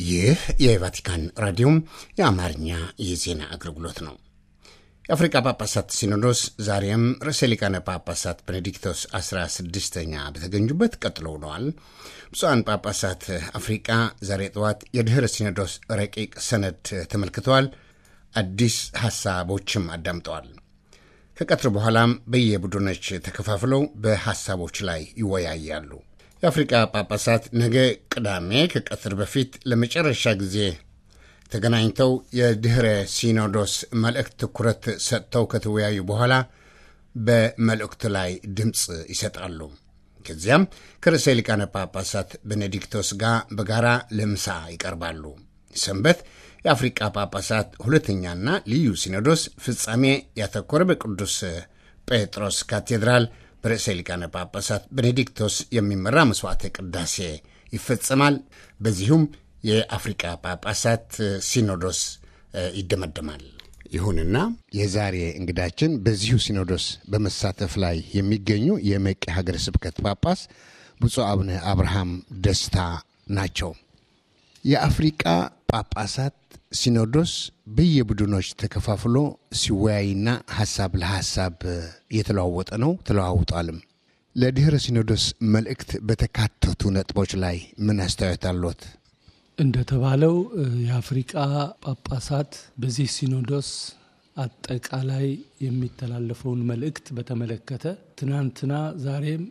ይህ የቫቲካን ራዲዮም የአማርኛ የዜና አገልግሎት ነው። የአፍሪቃ ጳጳሳት ሲኖዶስ ዛሬም ርዕሰ ሊቃነ ጳጳሳት ቤኔዲክቶስ 16ኛ በተገኙበት ቀጥሎ ውለዋል። ብፁዓን ጳጳሳት አፍሪቃ ዛሬ ጠዋት የድኅረ ሲኖዶስ ረቂቅ ሰነድ ተመልክተዋል። አዲስ ሐሳቦችም አዳምጠዋል። ከቀትር በኋላም በየቡድኖች ተከፋፍለው በሐሳቦች ላይ ይወያያሉ። የአፍሪቃ ጳጳሳት ነገ ቅዳሜ ከቀትር በፊት ለመጨረሻ ጊዜ ተገናኝተው የድኅረ ሲኖዶስ መልእክት ትኩረት ሰጥተው ከተወያዩ በኋላ በመልእክቱ ላይ ድምፅ ይሰጣሉ። ከዚያም ከርዕሰ ሊቃነ ጳጳሳት ቤኔዲክቶስ ጋር በጋራ ለምሳ ይቀርባሉ። ሰንበት የአፍሪቃ ጳጳሳት ሁለተኛና ልዩ ሲኖዶስ ፍጻሜ ያተኮረ በቅዱስ ጴጥሮስ ካቴድራል በርዕሰ ሊቃነ ጳጳሳት ቤኔዲክቶስ የሚመራ መስዋዕተ ቅዳሴ ይፈጸማል። በዚሁም የአፍሪቃ ጳጳሳት ሲኖዶስ ይደመደማል። ይሁንና የዛሬ እንግዳችን በዚሁ ሲኖዶስ በመሳተፍ ላይ የሚገኙ የመቂ ሀገረ ስብከት ጳጳስ ብፁዕ አቡነ አብርሃም ደስታ ናቸው። የአፍሪቃ ጳጳሳት ሲኖዶስ በየቡድኖች ተከፋፍሎ ሲወያይና ሀሳብ ለሀሳብ እየተለዋወጠ ነው፣ ተለዋውጧልም። ለድኅረ ሲኖዶስ መልእክት በተካተቱ ነጥቦች ላይ ምን አስተያየት አሎት? እንደተባለው የአፍሪቃ ጳጳሳት በዚህ ሲኖዶስ አጠቃላይ የሚተላለፈውን መልእክት በተመለከተ ትናንትና ዛሬም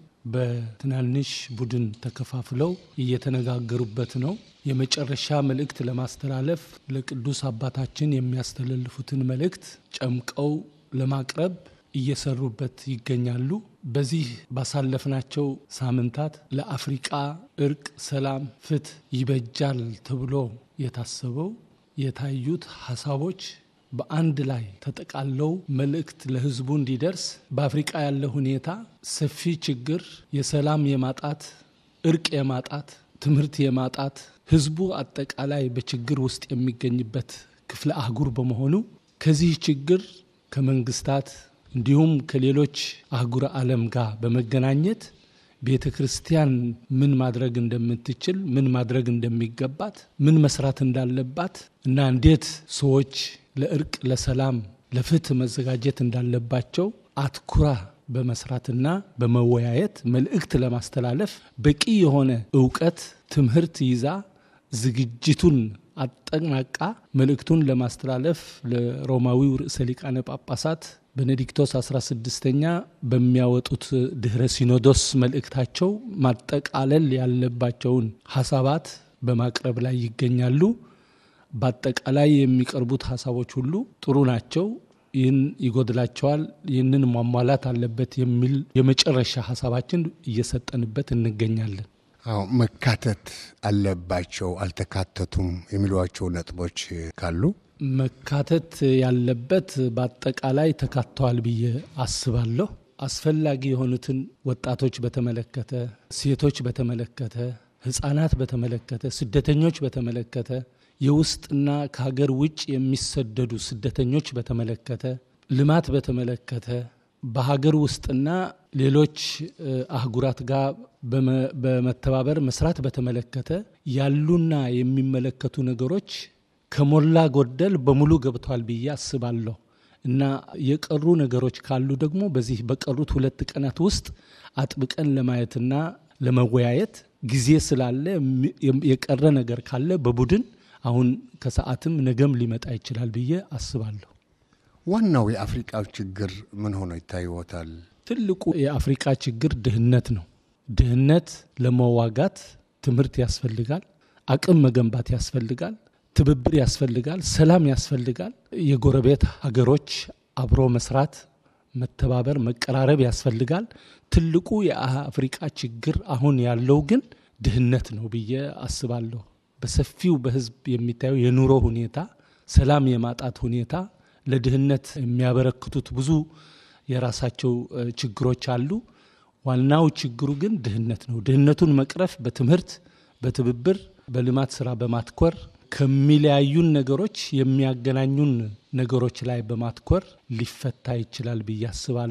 በትናንሽ ቡድን ተከፋፍለው እየተነጋገሩበት ነው። የመጨረሻ መልእክት ለማስተላለፍ ለቅዱስ አባታችን የሚያስተላልፉትን መልእክት ጨምቀው ለማቅረብ እየሰሩበት ይገኛሉ። በዚህ ባሳለፍናቸው ሳምንታት ለአፍሪቃ እርቅ፣ ሰላም፣ ፍትህ ይበጃል ተብሎ የታሰበው የታዩት ሀሳቦች በአንድ ላይ ተጠቃለው መልእክት ለሕዝቡ እንዲደርስ በአፍሪቃ ያለ ሁኔታ ሰፊ ችግር፣ የሰላም የማጣት እርቅ የማጣት ትምህርት የማጣት ሕዝቡ አጠቃላይ በችግር ውስጥ የሚገኝበት ክፍለ አህጉር በመሆኑ ከዚህ ችግር ከመንግስታት እንዲሁም ከሌሎች አህጉረ ዓለም ጋር በመገናኘት ቤተ ክርስቲያን ምን ማድረግ እንደምትችል ምን ማድረግ እንደሚገባት ምን መስራት እንዳለባት እና እንዴት ሰዎች ለእርቅ፣ ለሰላም፣ ለፍትህ መዘጋጀት እንዳለባቸው አትኩራ በመስራትና በመወያየት መልእክት ለማስተላለፍ በቂ የሆነ እውቀት ትምህርት ይዛ ዝግጅቱን አጠናቃ መልእክቱን ለማስተላለፍ ለሮማዊው ርዕሰ ሊቃነ ጳጳሳት ቤኔዲክቶስ 16ኛ በሚያወጡት ድኅረ ሲኖዶስ መልእክታቸው ማጠቃለል ያለባቸውን ሀሳባት በማቅረብ ላይ ይገኛሉ። በአጠቃላይ የሚቀርቡት ሀሳቦች ሁሉ ጥሩ ናቸው። ይህን ይጎድላቸዋል፣ ይህንን ማሟላት አለበት የሚል የመጨረሻ ሀሳባችን እየሰጠንበት እንገኛለን። አዎ መካተት አለባቸው አልተካተቱም የሚሏቸው ነጥቦች ካሉ መካተት ያለበት በአጠቃላይ ተካተዋል ብዬ አስባለሁ። አስፈላጊ የሆኑትን ወጣቶች በተመለከተ፣ ሴቶች በተመለከተ፣ ሕፃናት በተመለከተ፣ ስደተኞች በተመለከተ፣ የውስጥና ከሀገር ውጭ የሚሰደዱ ስደተኞች በተመለከተ፣ ልማት በተመለከተ በሀገር ውስጥና ሌሎች አህጉራት ጋር በመተባበር መስራት በተመለከተ ያሉና የሚመለከቱ ነገሮች ከሞላ ጎደል በሙሉ ገብቷል ብዬ አስባለሁ እና የቀሩ ነገሮች ካሉ ደግሞ በዚህ በቀሩት ሁለት ቀናት ውስጥ አጥብቀን ለማየትና ለመወያየት ጊዜ ስላለ የቀረ ነገር ካለ በቡድን አሁን ከሰዓትም ነገም ሊመጣ ይችላል ብዬ አስባለሁ። ዋናው የአፍሪቃው ችግር ምን ሆኖ ይታይዎታል? ትልቁ የአፍሪቃ ችግር ድህነት ነው። ድህነት ለመዋጋት ትምህርት ያስፈልጋል፣ አቅም መገንባት ያስፈልጋል፣ ትብብር ያስፈልጋል፣ ሰላም ያስፈልጋል። የጎረቤት ሀገሮች አብሮ መስራት፣ መተባበር፣ መቀራረብ ያስፈልጋል። ትልቁ የአፍሪቃ ችግር አሁን ያለው ግን ድህነት ነው ብዬ አስባለሁ። በሰፊው በህዝብ የሚታየው የኑሮ ሁኔታ፣ ሰላም የማጣት ሁኔታ ለድህነት የሚያበረክቱት ብዙ የራሳቸው ችግሮች አሉ። ዋናው ችግሩ ግን ድህነት ነው። ድህነቱን መቅረፍ በትምህርት፣ በትብብር፣ በልማት ስራ በማትኮር ከሚለያዩን ነገሮች የሚያገናኙን ነገሮች ላይ በማትኮር ሊፈታ ይችላል ብዬ አስባለሁ።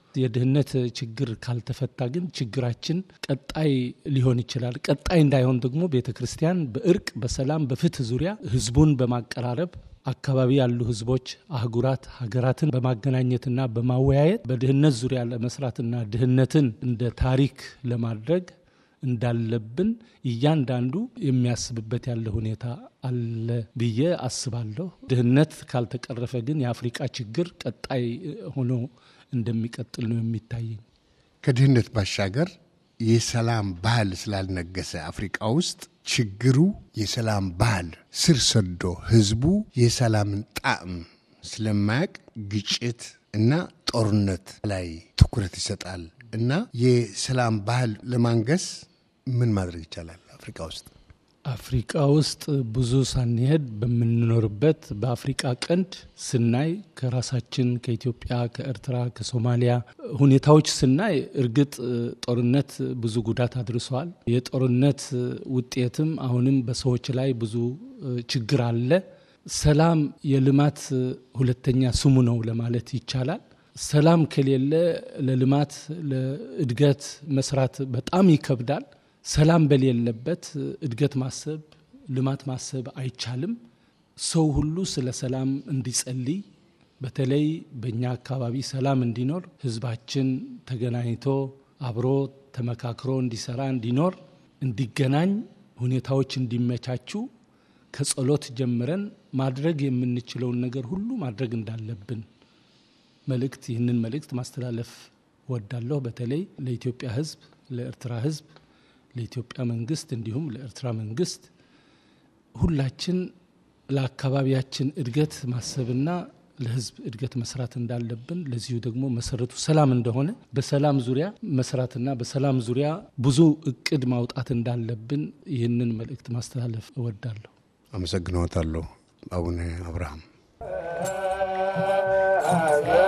የድህነት ችግር ካልተፈታ ግን ችግራችን ቀጣይ ሊሆን ይችላል። ቀጣይ እንዳይሆን ደግሞ ቤተ ክርስቲያን በእርቅ በሰላም፣ በፍትህ ዙሪያ ህዝቡን በማቀራረብ አካባቢ ያሉ ህዝቦች፣ አህጉራት፣ ሀገራትን በማገናኘትና በማወያየት በድህነት ዙሪያ ለመስራትና ድህነትን እንደ ታሪክ ለማድረግ እንዳለብን እያንዳንዱ የሚያስብበት ያለ ሁኔታ አለ ብዬ አስባለሁ። ድህነት ካልተቀረፈ ግን የአፍሪቃ ችግር ቀጣይ ሆኖ እንደሚቀጥል ነው የሚታየኝ። ከድህነት ባሻገር የሰላም ባህል ስላልነገሰ አፍሪቃ ውስጥ ችግሩ የሰላም ባህል ስር ሰዶ ህዝቡ የሰላምን ጣዕም ስለማያቅ ግጭት እና ጦርነት ላይ ትኩረት ይሰጣል እና የሰላም ባህል ለማንገስ ምን ማድረግ ይቻላል አፍሪካ ውስጥ? አፍሪቃ ውስጥ ብዙ ሳንሄድ በምንኖርበት በአፍሪቃ ቀንድ ስናይ ከራሳችን ከኢትዮጵያ፣ ከኤርትራ፣ ከሶማሊያ ሁኔታዎች ስናይ እርግጥ ጦርነት ብዙ ጉዳት አድርሰዋል። የጦርነት ውጤትም አሁንም በሰዎች ላይ ብዙ ችግር አለ። ሰላም የልማት ሁለተኛ ስሙ ነው ለማለት ይቻላል። ሰላም ከሌለ ለልማት ለእድገት መስራት በጣም ይከብዳል። ሰላም በሌለበት እድገት ማሰብ ልማት ማሰብ አይቻልም። ሰው ሁሉ ስለ ሰላም እንዲጸልይ፣ በተለይ በእኛ አካባቢ ሰላም እንዲኖር ህዝባችን ተገናኝቶ አብሮ ተመካክሮ እንዲሰራ እንዲኖር እንዲገናኝ ሁኔታዎች እንዲመቻቹ ከጸሎት ጀምረን ማድረግ የምንችለውን ነገር ሁሉ ማድረግ እንዳለብን መልእክት ይህንን መልእክት ማስተላለፍ ወዳለሁ። በተለይ ለኢትዮጵያ ህዝብ፣ ለኤርትራ ህዝብ፣ ለኢትዮጵያ መንግስት እንዲሁም ለኤርትራ መንግስት ሁላችን ለአካባቢያችን እድገት ማሰብና ለህዝብ እድገት መስራት እንዳለብን ለዚሁ ደግሞ መሰረቱ ሰላም እንደሆነ በሰላም ዙሪያ መስራትና በሰላም ዙሪያ ብዙ እቅድ ማውጣት እንዳለብን ይህንን መልእክት ማስተላለፍ እወዳለሁ። አመሰግንዎታለሁ አቡነ አብርሃም። Ah,